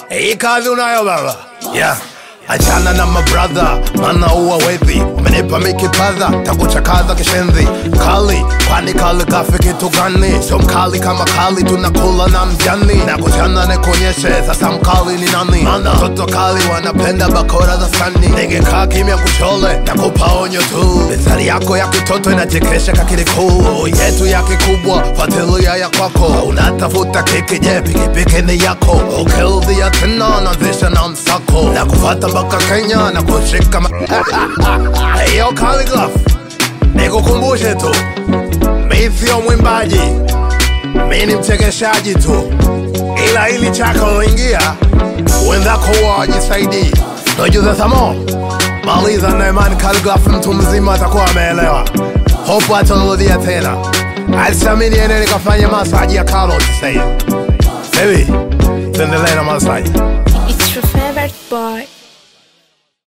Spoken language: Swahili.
hii kazi unayo baba yeah. Achana na mabradha, mana uwa wethi Umenipa mikipadha, takuchakaza kishenzi Kali, kwani kali kafe kitu gani? Sio mkali kama kali, tunakula na mjani Na kuchana nikuonyeshe, sasa mkali ni nani? Mana toto kali wanapenda bakora za sani Ningekaa kimya kuchole, na kupa onyo tu Mithali yako ya kitoto inachekesha kakili kuu Yetu ya kikubwa, fatilia ya kwako Unatafuta kiki, je pikipiki ni yako Ukildhia tena, naanzisha na msako Na kufata mpaka Kenya, na kushika ma... Yo Khaligraph, nikukumbushe tu Mi sio mwimbaji, mi ni mchekeshaji tu Ila ili chako loingia, wenzako wajisaidii Nojuze samo, maliza na imani Khaligraph mtu mzima atakuwa ameelewa Hope atarudia tena Alisamini ene nikafanya masaji ya Carlos sasa hivi Baby, tuendelee na masaji It's your favorite boy.